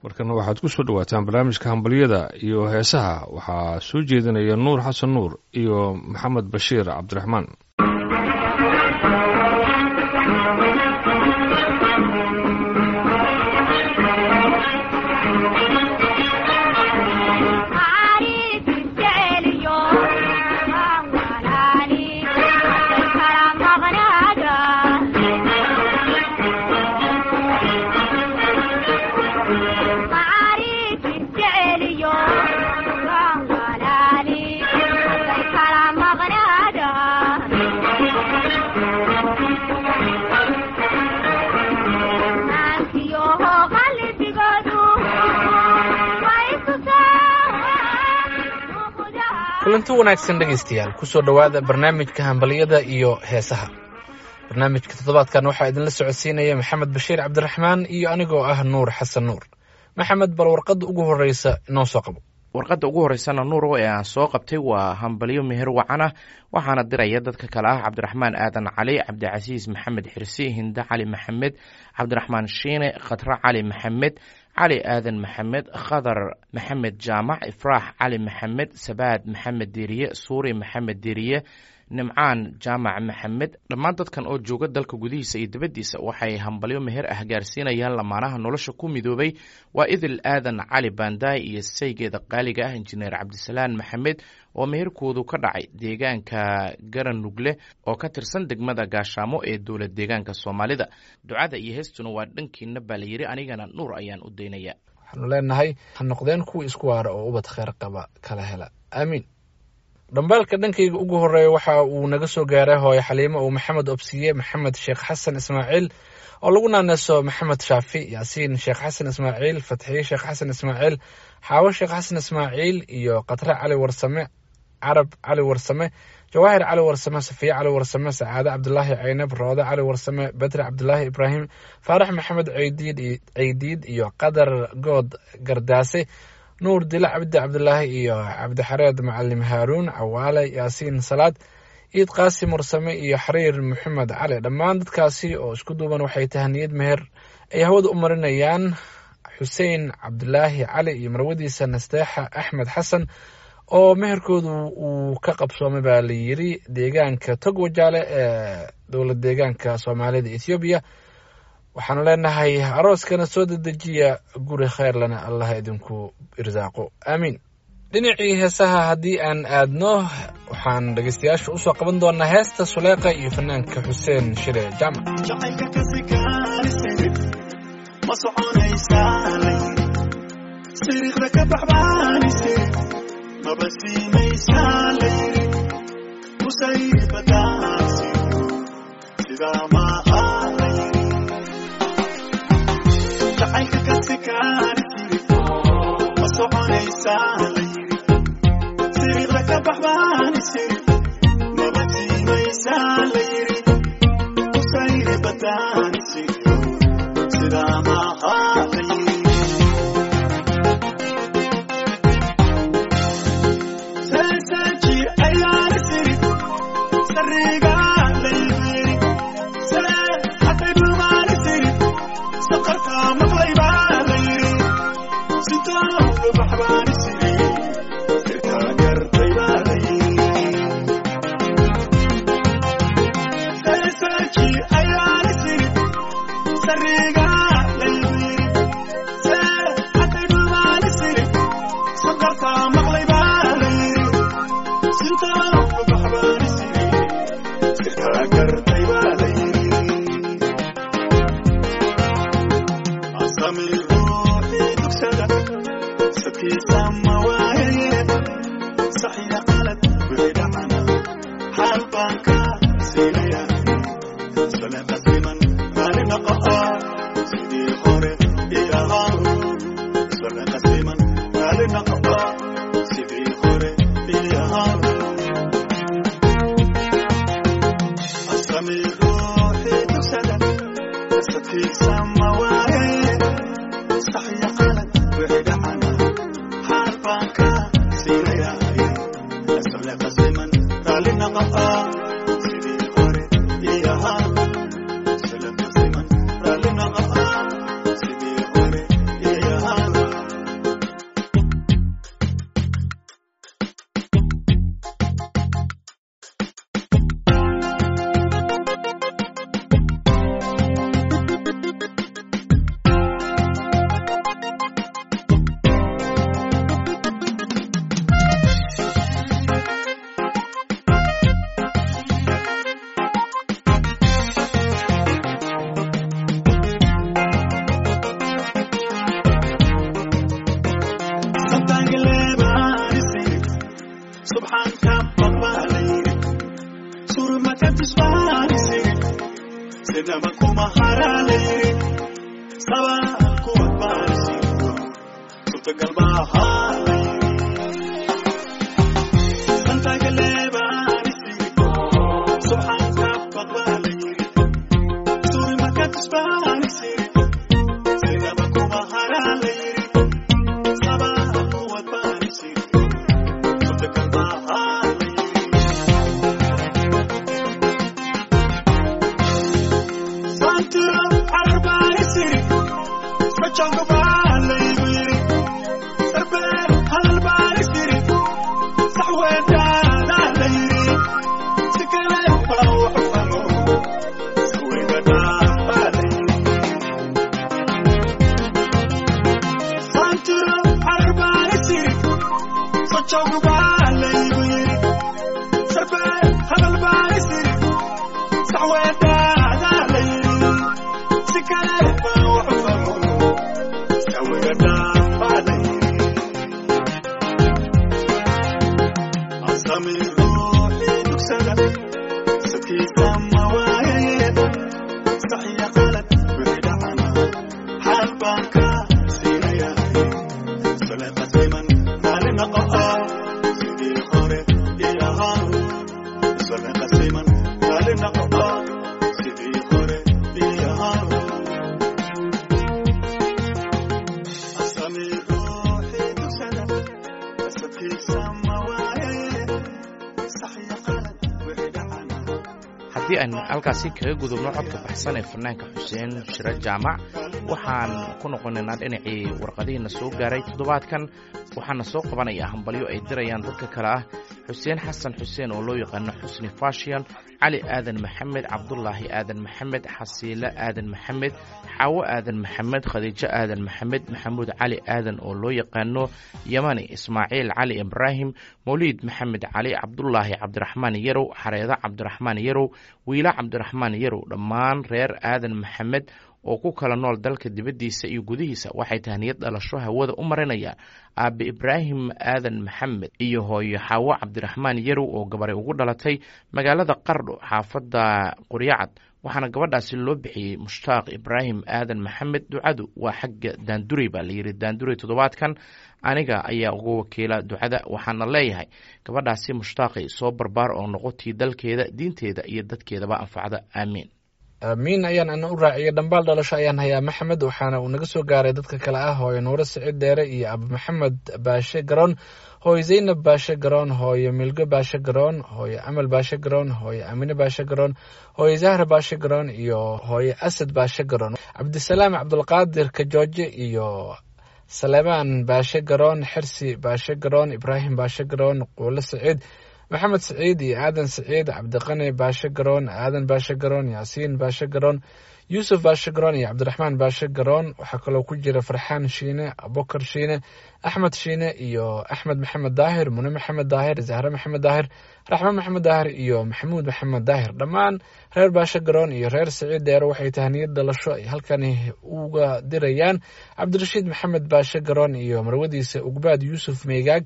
markana waxaad ku soo dhawaataan barnaamijka hambalyada iyo heesaha waxaa soo jeedinaya nuur xasan nuur iyo maxamed bashiir cabdiraxmaan kulanti wanaagsan dhegaystayaal kusoo dhowaada barnaamijka hambalyada iyo heesaha barnaamijka toddobaadkan waxaa idinla socodsiinaya maxamed bashiir cabdiraxmaan iyo anigoo ah nuur xasan nuur maxamed bal warqadda ugu horreysa inoo soo qabo warqadda ugu horreysana nuuro ee aan soo qabtay waa hambalyo meher wacan ah waxaana diraya dadka kale ah cabdiraxmaan aadan cali cabdicasiis maxamed xirsi hinde cali maxamed cabdiraxmaan shiine khatre cali maxamed cali aadan maxamed khadar maxamed jaamac ifraax cali maxamed sabaad maxamed deriye suuri maxamed deriye nimcaan jaamac maxamed dhammaan dadkan oo jooga dalka gudihiisa iyo dibaddiisa waxay hambalyo meher ah gaarsiinayaan lamaanaha nolosha ku midoobay waa idil aadan cali baandaay iyo saygeeda qaaliga ah injineer cabdisalaan maxamed oo meherkoodu ka dhacay deegaanka garanugle oo ka tirsan degmada gaashaamo ee dowlad deegaanka soomaalida ducada iyo heestuna waa dhankiina baa la yidhi anigana nuur ayaan u daynaya waxaanu leenahay ha noqdeen kuwa isku waara oo ubad kheyr qaba kala hela aamiin dhambaalka dhankayga ugu horeeya waxa uu naga soo gaaray hooyo xaliimo uu maxamed obsiye maxamed sheekh xasan ismaaciil oo lagu naaneeso maxamed shaafi yaasiin sheekh xasan ismaaciil fatxiye sheekh xasan ismaaciil xaawo sheekh xasan ismaaciil iyo khatre cali warsame carab cali warsame jawaahir cali warsame safiye cali warsame sacaade cabdulaahi caynab roode cali warsame bedre cabdulaahi ibraahim faarax maxamed ceydiid ceydiid iyo qadar good gardaase nuur dila cabdi cabdulaahi iyo cabdixareed macalim haaruun cawaale yaasiin salaad ciid qaasim warsame iyo xariir maxamed cali dhammaan dadkaasi oo isku duuban waxay tahaniyad meher ay hawada u marinayaan xuseen cabdulaahi cali iyo marwadiisa nasteexa axmed xasan oo meherkoodu uu ka qabsoomay baa la yiri deegaanka togwajaale ee dowlad deegaanka soomaalida ethoobiya waxaanu leenahay arooskana soo dedejiya guri kheyrlana allah idinku irsaaqo aamiin dhinacii heesaha haddii aan aadno waxaan dhegeystayaasha usoo qaban doonaa heesta suleeqa iyo fanaanka xuseen shire jaamac Sidii hore iyo haa haddii aynu halkaasi kaga gudubno codka baxsan ee fanaanka xuseen shiro jaamac waxaan ku noqonaynaa dhinacii warqadihiina soo gaaray toddobaadkan waxaana soo qabanayaa hambalyo ay dirayaan dadka kale ah xuseen xasan xuseen oo loo yaqaano xusni fashion cali aadan maxamed cabdulaahi aadan maxamed xasiilo aadan maxamed xaawo aadan maxamed khadiijo aadan maxamed maxamuud cali aadan oo loo yaqaano yamani ismaaciil cali ibraahim mawliid maxamed cali cabdulaahi cabdiraxmaan yarow xareedo cabdiraxmaan yarow wiila cabdiraxmaan yarow dhammaan reer aadan maxamed oo ku kala nool dalka dibaddiisa iyo gudihiisa waxay tahniyad dhalasho hawada u marinayaan aabe ibraahim aadan maxamed iyo hooyo xaawo cabdiraxmaan yarow oo gabaray ugu dhalatay magaalada qardho xaafadda quryacad waxaana gabadhaasi loo bixiyey mushtaaq ibraahim aadan maxamed ducadu waa xagga daandurey baa layidhi daandurey toddobaadkan aniga ayaa uga wakiila ducada waxaana leeyahay gabadhaasi mushtaaqay soo barbaar oo noqotii dalkeeda diinteeda iyo dadkeedaba anfacda aamiin aamiin ayaan ana u raaciyay dhambaal dhalasho ayaan hayaa maxamed waxaana uu naga soo gaaray dadka kale ah hooyo nuuro siciid dheere iyo abu maxamed baashe garoon hooyo zaynab baashe garoon hooyo milgo baashe garoon hooyo amal baashe garoon hooyo amine baashe garoon hooyo zahra baashe garoon iyo hooyo asad baashe garoon cabdisalaam cabdulqaadir kajooje iyo salemaan baashe garoon xirsi baashe garoon ibraahim baashe garoon quulo siciid maxamed siciid iyo aadan siciid cabdiqani baashe garoon aadan baashe garoon yaasiin baashe garoon yuusuf baashe garoon iyo cabdiraxmaan baashe garoon waxaa kaloo ku jira farxaan shiine abokar shiine axmed shiine iyo axmed maxamed daahir mune maxamed daahir zahre maxamed daahir raxme maxamed daahir iyo maxamuud maxamed daahir dhammaan reer baashe garoon iyo reer siciid dheere waxay tahniyad dhalasho ay halkani uga dirayaan cabdirashiid maxamed baashe garoon iyo marwadiisa ugbaad yuusuf meegaag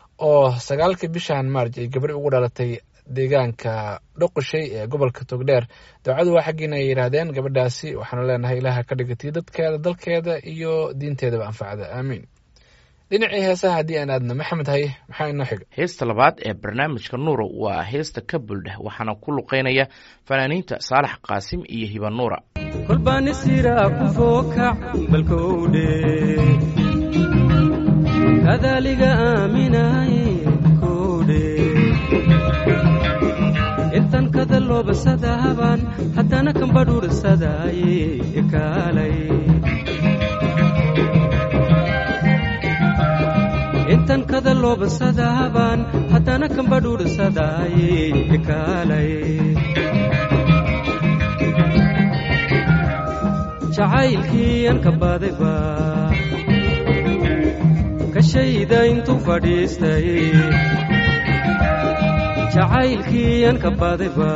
oo sagaalkii bishan maarj ay gabri ugu dhalatay deegaanka dhoqoshay ee gobolka togdheer dawcadu waa xaggiina ay yidhaahdeen gabadhaasi waxaanu leenahay ilaaha ka dhigatay dadkeeda dalkeeda iyo diinteedaba anfacda aamiin dhinacii heesaha haddii aan aadno maxamed haye maxaa inoo xiga heesta labaad ee barnaamijka nuuro waa heesta ka buldheh waxaana ku luqeynaya fanaaniinta saalax qaasim iyo hiba nuura kolbaanisira ku fookac balkowdhe kadaliga aaminaye kowdhe intan kada loobasadahaban haddana kambadhuursadaaye ekaalay intan kada loobasadahaban haddana kambadhuursadaaye ekaalay jacaylkii an ka badayba kashayda intuu fadhiistay jacaylkii an ka badayba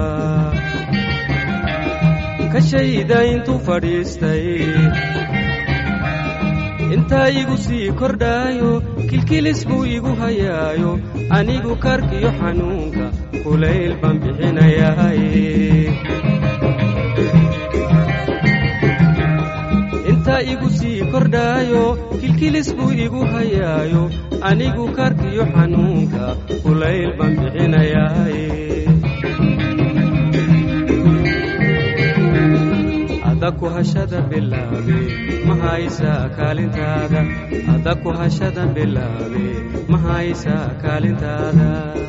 kashayda intuu fadhiistay intaa igu sii kordhaayo kilkilis buu igu hayaayo anigu karkiyo xanuunka kulayl baan bixinayaaye intaa igu sii kordhaayo kilkilis buu igu hayaayo anigu karkiyo xanuunka kulayl baan bixinayaaye ada ku hashada bilaabe ma haysaa kaalintaada ada ku hashada bilaabe ma haysaa kaalintaada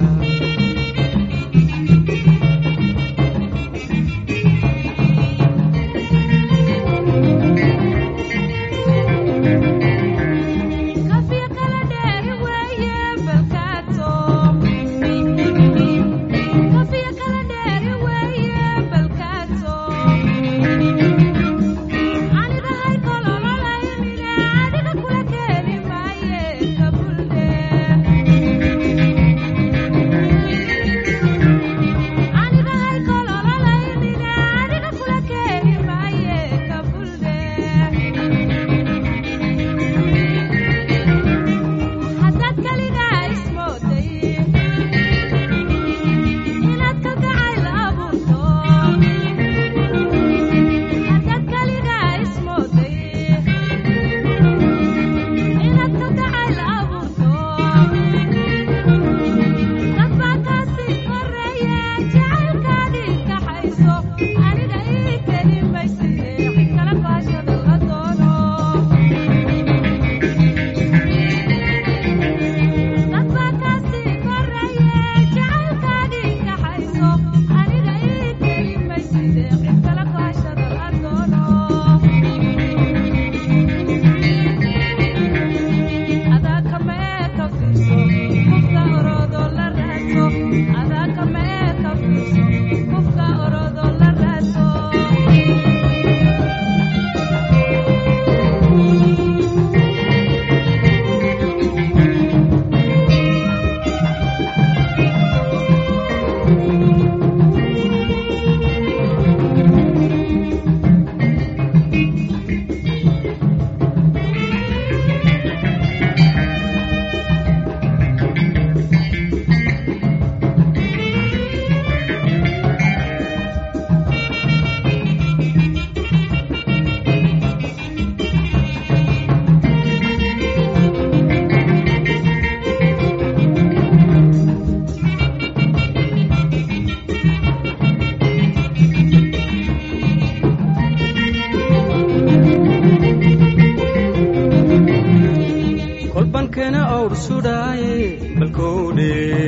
kolbankana awr sudhaaye balkowdhe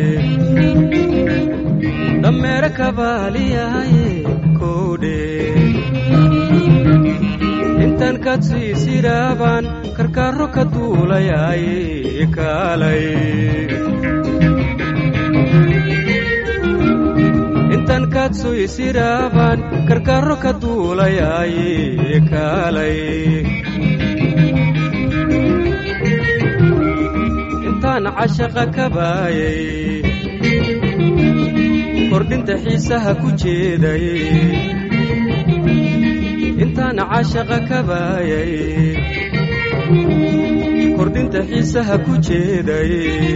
dhammeere kabaaliyaaye kowdhe intan kad sii sidhaabaan karkaarro ka duulayaaye kaalay intan kad sii sidhaabaan karkaarro ka duulayaaye kaalay intaan cashaqa ka baayay kordhinta xiisaha ku jeeday intaan cashaqa ka baayay kordhinta xiisaha ku jeeday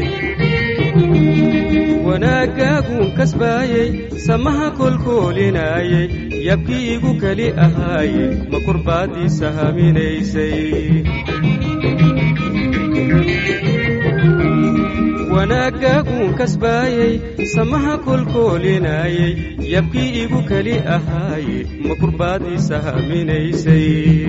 wanaaggaaguun kasbaayey samaha kolkoolinaayey yabkii igu keli ahaaye ma kurbaaddiisa haminaysay wanaaggaaguun kasbaayey samaha kolkoolinaayey yabkii igu keli ahaaye ma kurbaaddiisa haminaysay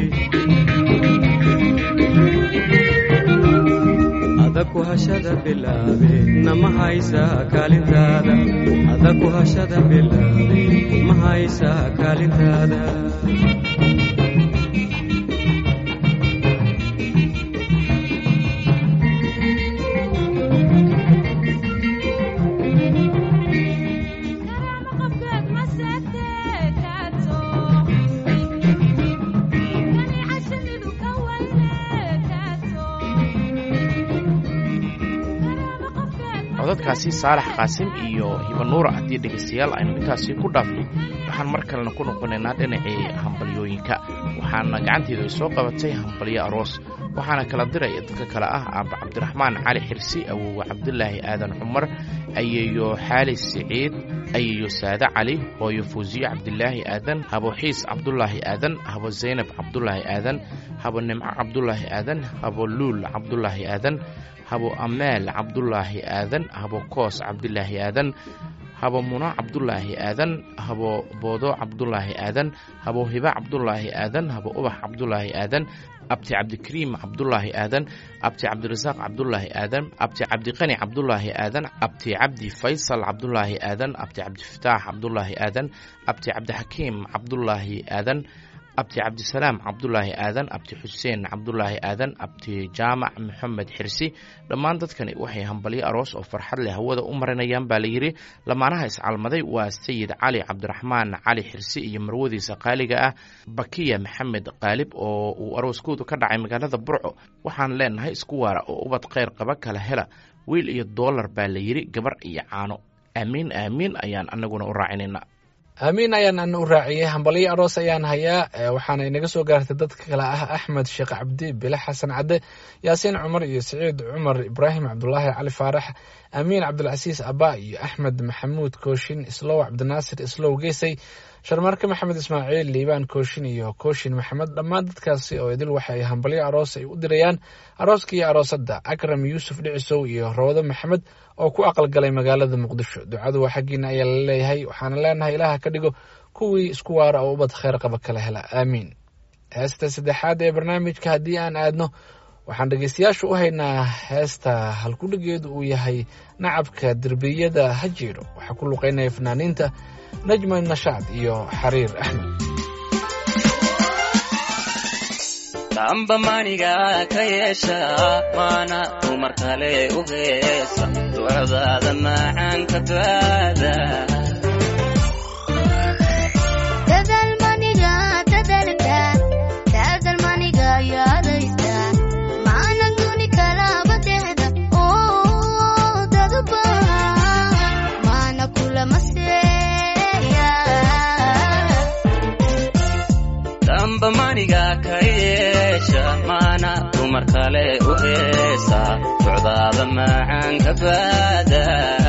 adaku hashada bilaabe nama haysaa kaalintaada adaku hashada bilaabe ma haysaa kaalintaada codadkaasi saalax qaasim iyo hibanuura haddii dhegaystayaal aynu intaasi ku dhaafnay waxaan mar kalena ku noqonaynaa dhinacii hambalyooyinka waxaana gacanteedu ay soo qabatay hambalyo aroos waxaana kala diraya dadka kale ah aaba cabdiraxmaan cali xirsi awowe cabdulaahi aadan cumar ayeeyo xaali siciid ayeeyo saade cali hooyo fuusiye cabdilaahi aadan habo xiis cabdulaahi aadan habo zaynab cabdulaahi aadan habo nimco cabdulaahi aadan habo luul cabdulaahi aadan habo ameel cabdulaahi aadan habo koos cabdilaahi aadan habo muno cabdulaahi aadan habo boodo cabdulaahi aadan habo hiba cabdulaahi aadan habo ubax cabdulaahi aadan abti cabdikariim cabdulaahi aadan abti cabdirasaaq cabdulaahi aadan abti cabdiqani cabdulaahi aadan abti cabdi faysal cabdulaahi aadan abti cabdifataax cabdulaahi aadan abti cabdixakiim cabdulaahi aadan abti cabdisalaam cabdulaahi aadan abti xuseen cabdulaahi aadan abti jaamac maxamed xirsi dhammaan dadkani waxay hambalyo aroos oo farxad leh hawada u marinayaan baa layidhi lamaanaha iscalmaday waa sayid cali cabdiraxmaan cali xirsi iyo marwadiisa qaaliga ah bakiya maxamed qaalib oo uu arooskoodu ka dhacay magaalada burco waxaan leenahay isku waara oo ubad kheyr qaba kala hela wiil iyo doolar baa layidhi gabar iyo caano aamiin aamiin ayaan anaguna u raacinayna aamiin ayaan ana u raaciyey hambalyo aroos ayaan hayaa waxaana inaga soo gaartay dadka kale ah axmed sheekh cabdi bile xasan cadde yaasiin cumar iyo siciid cumar ibraahim cabdulaahi cali faarax amiin cabdilcasiis abba iyo axmed maxamuud kooshin islow cabdinaasir islow geesay sharmaarke maxamed ismaaciil liibaan kooshin iyo kooshin maxamed dhammaan dadkaasi oo idil waxa ay hambalyo aroos ay u dirayaan arooska iyo aroosadda akram yuusuf dhicisow iyo rawdo maxamed oo ku aqalgalay magaalada muqdisho ducadu waa xaggiina ayaa la leeyahay waxaana leenahay ilaaha ka dhigo kuwii isku waara oo ubad kheyr qaba kala hela aamiin heesta saddexaad ee barnaamijka haddii aan aadno waxaan dhegeystayaasha u haynaa heesta halkudhigeedu uu yahay nacabka derbiyada ha jiiro waxaa ku luqeynaya fanaaniinta najma nashaad iyo xariir axmed damba maniga ka yeesha maana dumar kale u heesa ducdaada macaanka baada damba maniga ka yeesha maana dumar kale u heesa ducdaada macaanka baada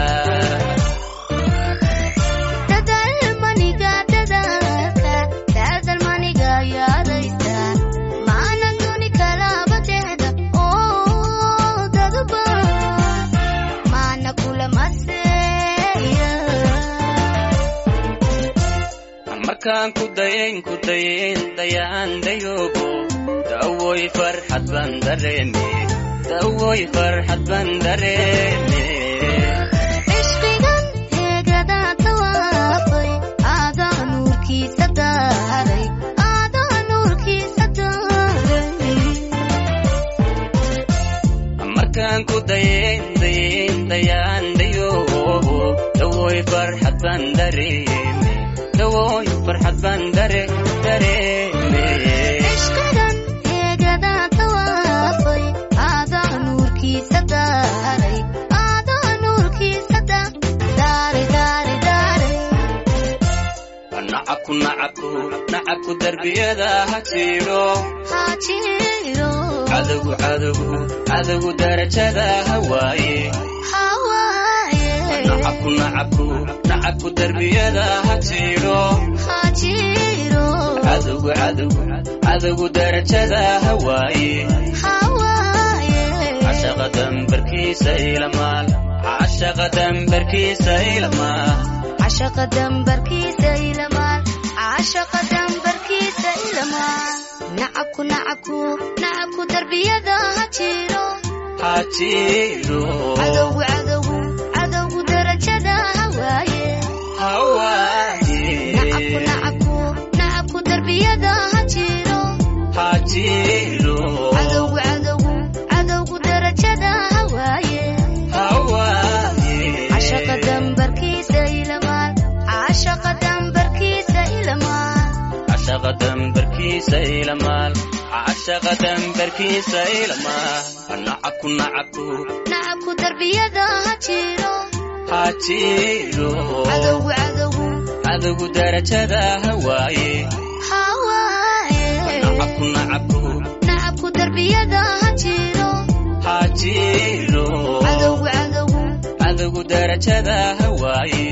markaan ku dayayn ku dayayn dayaan dayoogo dawoy farxad baan dareeme dawoy farxad baan dareeme ishqigan heegada tawaafay aadaa nuurkiisa daaray aadaa nuurkiisa daaray markaan ku dayayn dayayn dayaan dayoogo dawoy farxad baan dareeme dawoy farxad baan dare dareeme ishqigan heegada tawaafay aadaa nuurkiisa daaray aadaa nuurkiisa daaray daaray daaray nacabku nacabku nacabku darbiyada ha jiidho hajiiro cadowgu cadowgu cadowgu darajada ha waaye hawaaye nacabku nacabku nacabku darbiyada ha jiidho hajiiro cadowgu cadowgu cadowgu darajada ha waaye hawaaye cashaqa dambarkiisa ilamaal cashaqa dambarkiisa ilamaal cashaqa dambarkiisa ilamaal cashaqa dambarkiisa ilamaal nacabku nacabku nacabku darbiyada ha jiro ha jiidho cadowgu cadowgu cadowgu darajada ha waaye ha nacabku waaye nacabku nacabku darbiyada ha jiro ha jiidho cadowgu cadowgu cadowgu darajada ha waaye ha waaye cashaqa dambarkiisa ilamaal cashaqa dambarkiisa ilamaal cashaqa dambarkiisa ilamaal cashaqa dambarkiisa ilamaal nacabku nacabku nacabku darbiyada ha jiro ha jiidho cadowgu cadowgu cadowgu darajada ha waaye ha waaye nacabku nacabku nacabku cadowgu darbiyada ha jiro ha jiro cadowgu cadowgu cadowgu darajada hawaaye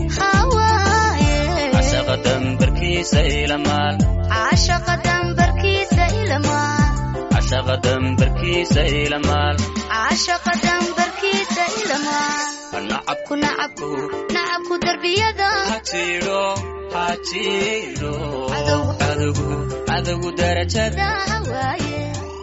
hawaaye casaqa dambarkiisa ilamaal caashaqa dambarkiisa ilamaa casaqa dambarkiisa ilamaal caashaqa dambarkiisa ilamaa nacab ku nacabku nacabku darbiyada ha jiro ha jiro Cadowgu. cadowgu cadowgu darajada da hawaaye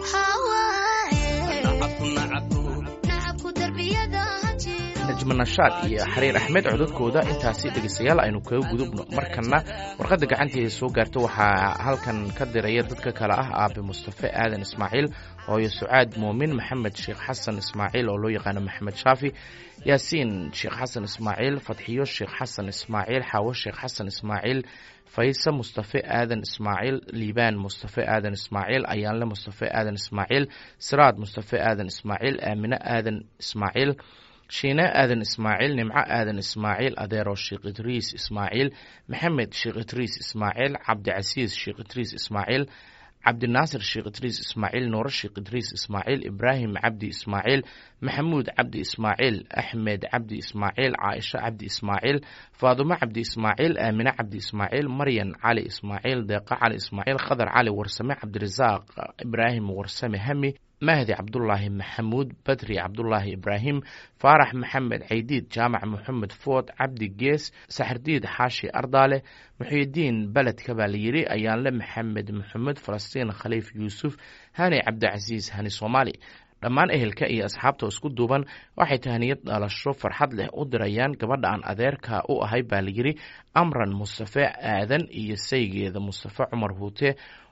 hawaaye nacabku nacabku nacabku darbiyada ha jiro najma nashaad iyo xariir axmed codadkooda intaasi dhegeystayaal aynu kaga gudubno markana warqadda gacanteeda soo gaarta waxaa halkan ka diraya dadka kale ah aabe mustafe aadan ismaaciil hooyo sucaad muumin maxamed sheekh xasan ismaaciil oo loo yaqaano maxamed shaafi yaasiin sheekh xasan ismaaciil fatxiyo sheekh xasan ismaaciil xaawo sheekh xasan ismaaciil fayse mustafe aadan ismaaciil liibaan mustafe aadan ismaaciil ayaanle mustafe aadan ismaaciil siraad mustafe aadan ismaaciil aamine aadan ismaaciil shiine aadan ismaaciil nimco aadan ismaaciil adeero sheekh idriis ismaaciil maxamed sheekh idriis ismaaciil cabdicasiis sheekh idriis ismaaciil cabdinaasir sheekh idriis ismaaciil nuuro sheekh idriis ismaaciil ibraahim cabdi ismaaciil maxamuud cabdi ismaaciil axmed cabdi ismaaciil caaisho cabdi ismaaciil faadumo cabdi ismaaciil aamine cabdi ismaaciil maryan cali ismaaciil deeqa cali ismaaciil khadar cali warsame cabdirasaaq ibraahim warsame hami mahdi cabdulaahi maxamuud badri cabdulaahi ibraahim faarax maxamed caydiid jaamac moxamed food cabdi gees saxardiid xaashi ardaale muxiidiin beledka baa layidhi ayaanle maxamed moxamed falastiin khaliif yuusuf hani cabdicasiis hani soomaali dhammaan ehelka iyo asxaabta isku duuban waxay tahniyad dhalasho farxad leh u dirayaan gabadha aan adeerka u ahay baa layidhi amran mustafe aadan iyo saygeeda mustafe cumar huute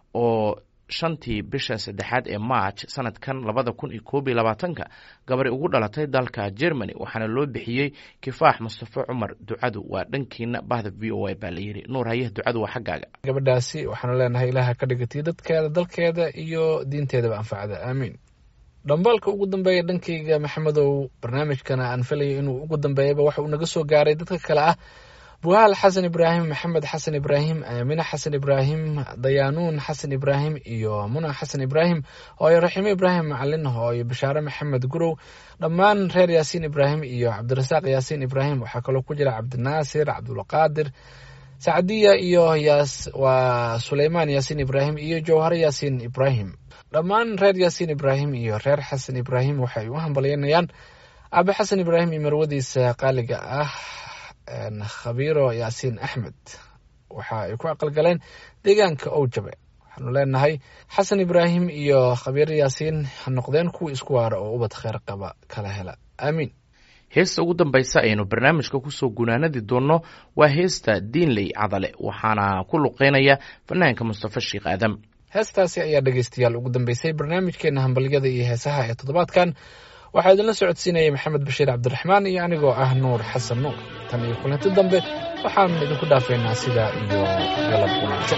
oo shantii bisha saddexaad ee march sanadkan labada kun iyo koob iyo labaatanka gabari ugu dhalatay dalka germany waxaana loo bixiyey kifaax mustafe cumar ducadu waa dhankiina bahda v o a baa layidhi nuur hayah ducadu waa xaggaaga gabadhaasi waxaanu leenahay ilaaha ka dhigatiyo dadkeeda dalkeeda iyo diinteedaba anfacda aamiin dhambaalka ugu dambeeya dhankayga maxamedow barnaamijkana aan filayo inuu ugu dambeeyaba waxa uu naga soo gaaray dadka kale ah buhaal xasan ibraahim maxamed xasan ibraahim aamine xasan ibraahim dayaanuun xasan ibraahim iyo muna xasan ibraahim hooyo raxiimo ibraahim macalin hooyo bashaare maxamed gurow dhammaan reer yaasiin ibraahim iyo cabdirasaaq yaasiin ibraahim waxaa kaloo ku jira cabdinaasir cabdulqaadir sacdiya iyo yaas waa suleymaan yaasiin ibraahim iyo jowhare yaasiin ibraahim dhammaan reer yaasiin ibraahim iyo reer xasan ibraahim waxay u hambalyanayaan aabe xasan ibraahim iyo marwadiisa qaaliga ah khabiiro yaasiin axmed waxa ay ku aqalgaleen deegaanka owjabe waxaanu leenahay xasan ibraahim iyo khabiiro yaasiin ha noqdeen kuwa isku waara oo ubad kheyr qaba kala hela aamiin heesta ugu dambaysa aynu barnaamijka kusoo gunaanadi doonno waa heesta diinley cadale waxaana ku luqeynaya fanaanka mustafe sheekh aadam heestaasi ayaa dhegeystayaal ugu dambeysay barnaamijkeena hambalyada iyo heesaha ee toddobaadkan waxaa idinla socodsiinayay maxamed bashiir cabdiraxmaan iyo anigoo ah nuur xasan nuur tan iyo kulanti dambe waxaanu idinku dhaafaynaa sidaa iyo galab wanaagsan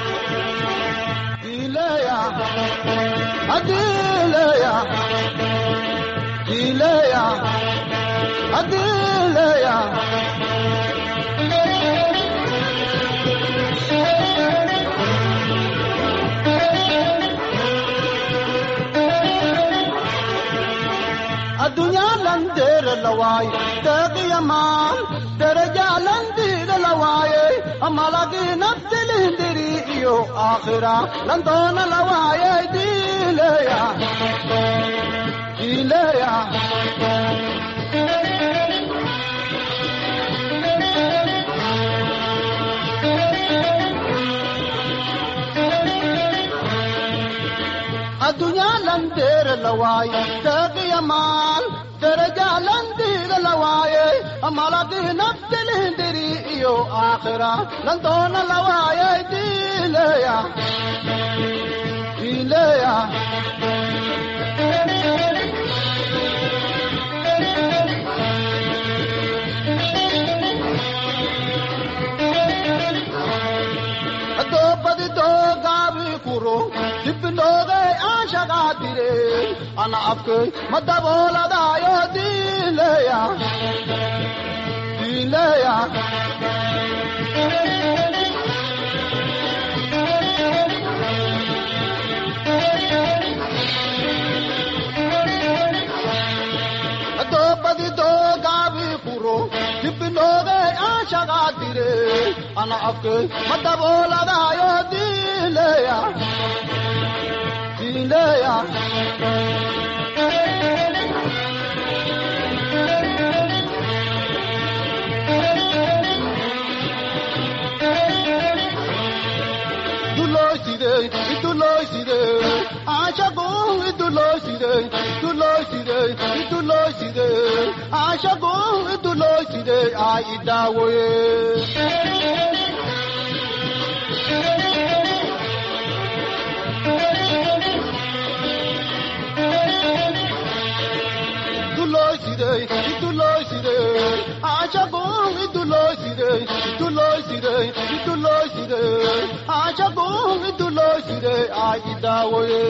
lawaaye deeqiyamaan derajaalandiida lawaaye amalagii naftilindiri iyo aakhira landoona lawaaye diileya diileya addunyaa landeere lawaaye deeqiyamaan derajaalandiida lawaaye amalagii naftilindiri iyo aakhira landoona lawaaye diileya diileya doobadi doogaabi kuro dibbinoogay aan shaqaatire ana afkay ma dabooladaayo diileya diileya ana afkay ma dabooladaayo diileya diileya dulooside idulooside ashagu idulooside idulooside idulooside ashagu idulooside ay idaawoye idulooside idulooside ashagu idulooside idulooside idulooside ashagu idulooside ay idaawoye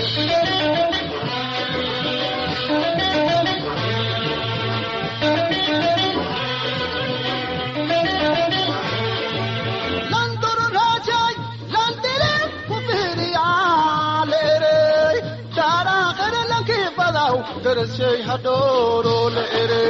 landoro rajay landire kufiriyaalere daaraaqere lanki badaw garashay hadhooro leere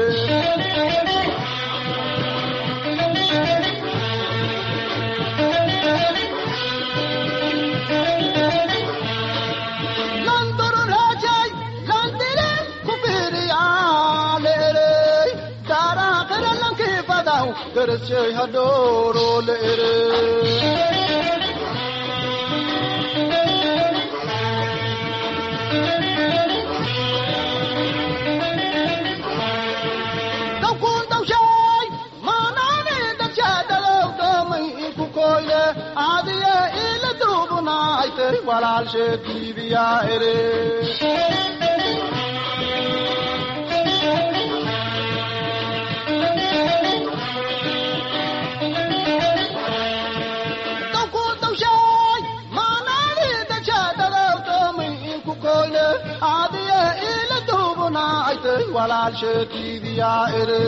landoro rajay landire kufiriyaalere daaraaqere lanki badaw garashay hadhooro leere dawkun dawshay maanaani dadshadalow doomay inku koyle aadiye ila duubunaaytay walaalshee diibiyaa ere dawkun dawshay maanaani dadshadalow doomay inku koyle aadiye ila duubunaaytay walaalshee diibiyaa ere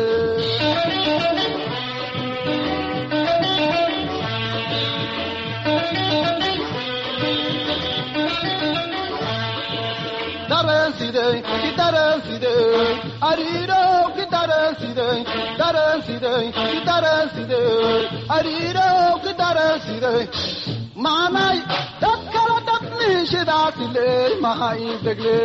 dareensidey ki dareensidey ariirow ki dareensidey dareensidey ki dareensidey ariirow ki dareensidey maanay dad kala dabniishidaasileey maha integle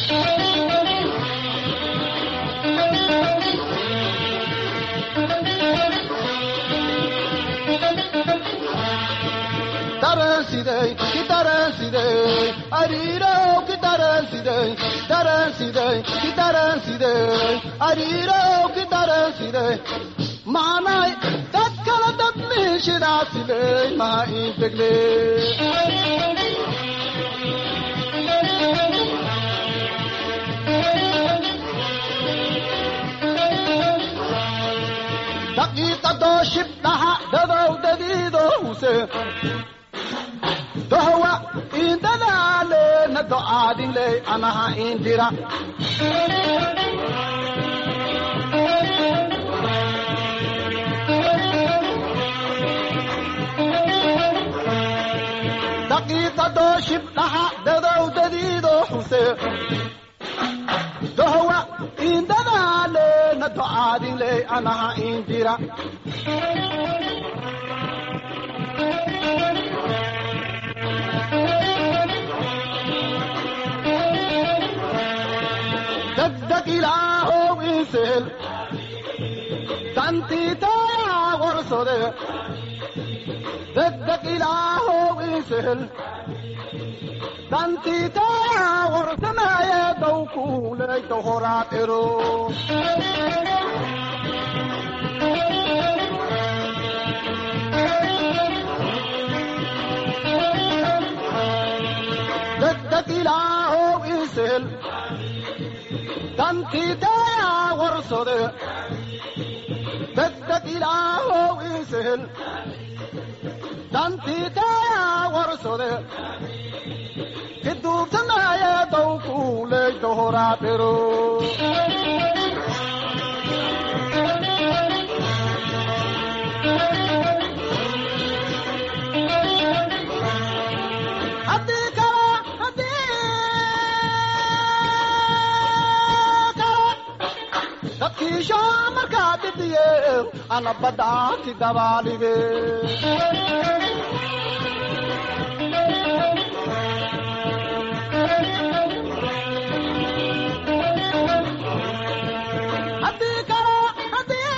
dareensidey ki dareensidey ariirow ki dareensidey dareensidey ki dareensidey ariirow ki dareensidey maanay dad kala dabniishidaasileey maha integle daqiiqadoo shibdhaha dadow dadiidowse dohwa indadaalena do'aadinley anaha indira daqiiqadoo shibdhaha dadow dadiido xuse dohwa indadaalena do'aadinley anaha indira degdeg ilaahow insel dantiitayaa warsode degdeg ilaahow insel dantiitayaa warsanaaye dawkuuley dohoraad ero degdeg ilaahow insel dantiitayaa warsode degdeg ilaahow insel dantiitayaa warsode kiduubsanaaye dawkuuley dohoraad ero haddii kale haddii kale dadkiisho markaa dib didiye ana badhaati dabaalige haddii kale haddii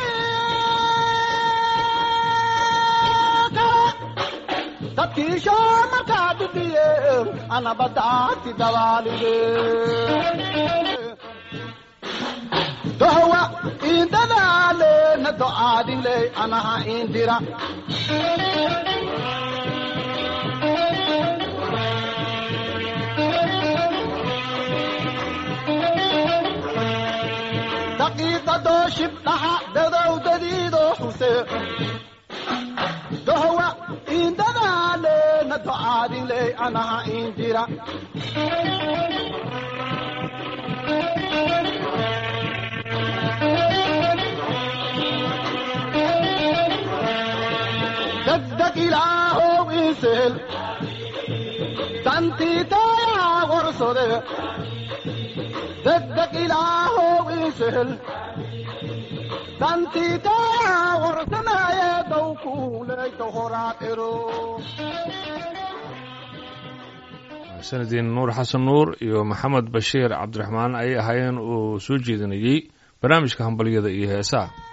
kale dadkiisho markaa didiye ana badhaati dabaalige dohwa indadaale na do'aadinle anaha indira daqiiqadoo shibdhaha dadowdadiidoo xuse dohwa indadaale na do'aadinle anaha indira degdeg ilaahow insel dantiitayaa warsode degdeg ilaahow insel dantiitayaa warsanaaye dowkuuleyta horaaqiro sanadiin nuur xasan nuur iyo maxamed bashiir cabdiraxmaan ayay ahaayeen uu soo jeedinayey barnaamijka hambalyada iyo heesaha